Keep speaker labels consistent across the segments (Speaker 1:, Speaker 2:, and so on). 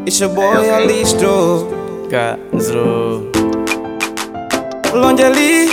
Speaker 1: It's your boy Alistro
Speaker 2: Ganzo
Speaker 1: Longeli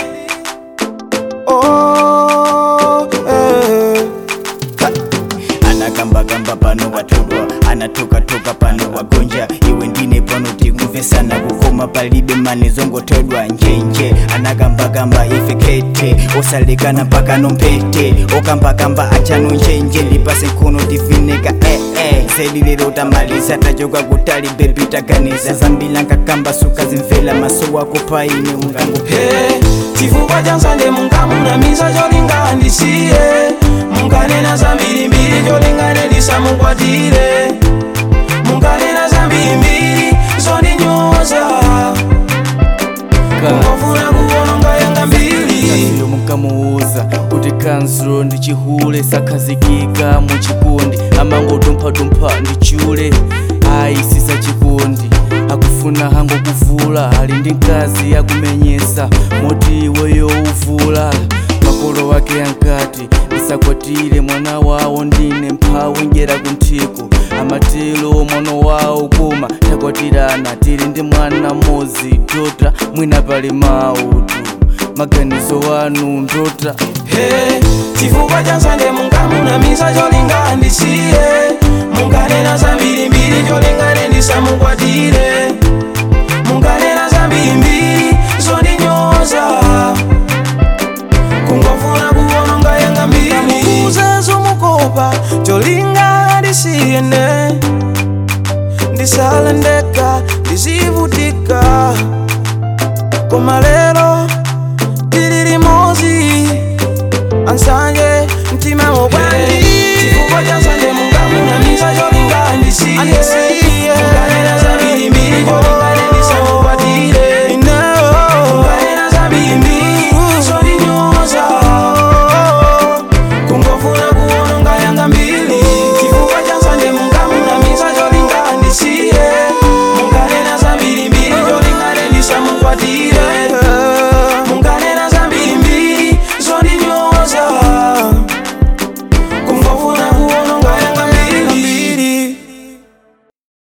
Speaker 1: Oh eh.
Speaker 3: anakambakamba pano watodwa anatukatuka pano wagonja iwe ndine pano tikumvesana kukoma palibe mani zongotodwa njenje anakambakamba ife kete osalekana mpaka nompete okambakamba achano njenje ndipase nkhono tifineka eh, eh. zedi lero tamaliza tachoka kutali bebi taganiza zambila nkakamba suka zimvela maso wako paine ungangupe
Speaker 1: Hey, chifukwa cha nsanje munkamunamiza cholinga ndisiye munkanena zambirimbiri cholinga ndisamukwatire munkanena zambirimbiri zondinyoza kungofuna kuwononga yanga mbiri
Speaker 2: iyo mukamuuza kuti kanzuro ndi chihule sakhazikika mu chikondi amangodumphadumpha ndi chule ayi sisa chikondi akufuna hango kuvula ali ndi mkazi yakumenyesa moti iweyo uvula makolo wake ankati ndisakwatire mwana wawo ndine mphawi ngera kunthiko amatelo mwana wawo koma takwatirana tili ndi mwana mmodzi tota mwina pali mautu maganizo wanu ndota
Speaker 1: Hey, chifukwa cha nsanje munkamunamiza cholinga ndisiye munkanena zambirimbiri cholinga ndisamukwatire munkanena zambirimbiri zondinyoza kungofuna kuwononga yanga mbiri mukuze zomukopa cholinga ndisiyene ndisalendeka ndizivutika koma lero